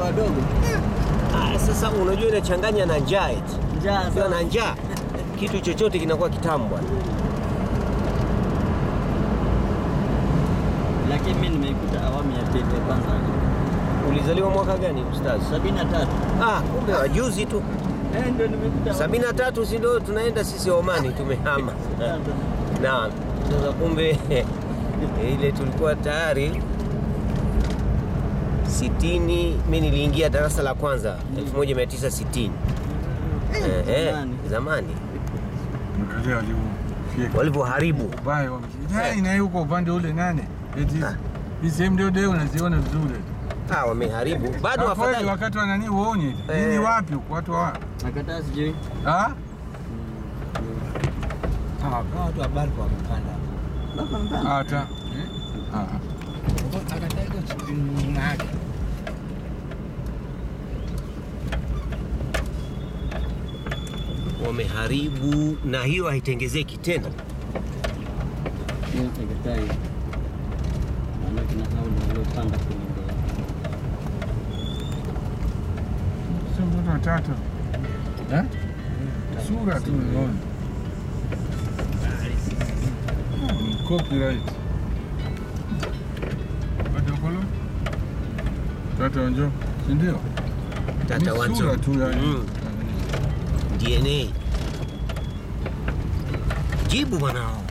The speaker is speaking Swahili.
wadogo. Ah, sasa unajua inachanganya na njaa eti. Njaa Ukiwa na sana. njaa kitu chochote kinakuwa kitamu bwana. Lakini mimi nimeikuta awamu ya pili ya kwanza. Ulizaliwa mwaka gani ustazi? Sabini na tatu. Ah, kumbe wajuzi tu. Eh, ndio nimekuta. sabini na tatu si ndio tunaenda sisi Omani tumehama. Naam. Sasa kumbe ile tulikuwa tayari sitini. Mimi niliingia darasa la kwanza 1960. Eh, eh, Zamani. zamani Angalia walivyofyeka. walivyoharibu. Ubaya wamefika. Na yuko upande ule nane. Eti Ah. hii sehemu ndio ndio unaziona vizuri. Ah, wameharibu bado Ah, kweli afadhali. wakati wa nani uone. Eh. Nini wapi huko watu wa? Nakataa sijui. Ah? Hawa watu wa Barco wamepanda. Baba mpana. Hata. Ah. Akataa iko nyuma yake. Wameharibu na hiyo haitengezeki tena. Mimi nakataa hiyo. Maana kina hao ndio waliopanda kwenye ndege. Sio mtoto wa tatu. Eh? Sura tu unaona. Hmm, Copyright. Bado kolo? Tata wanjo, si ndio? Tata Ni Wanzo. Sura tu yani. Mm. DNA. Jibu bwana.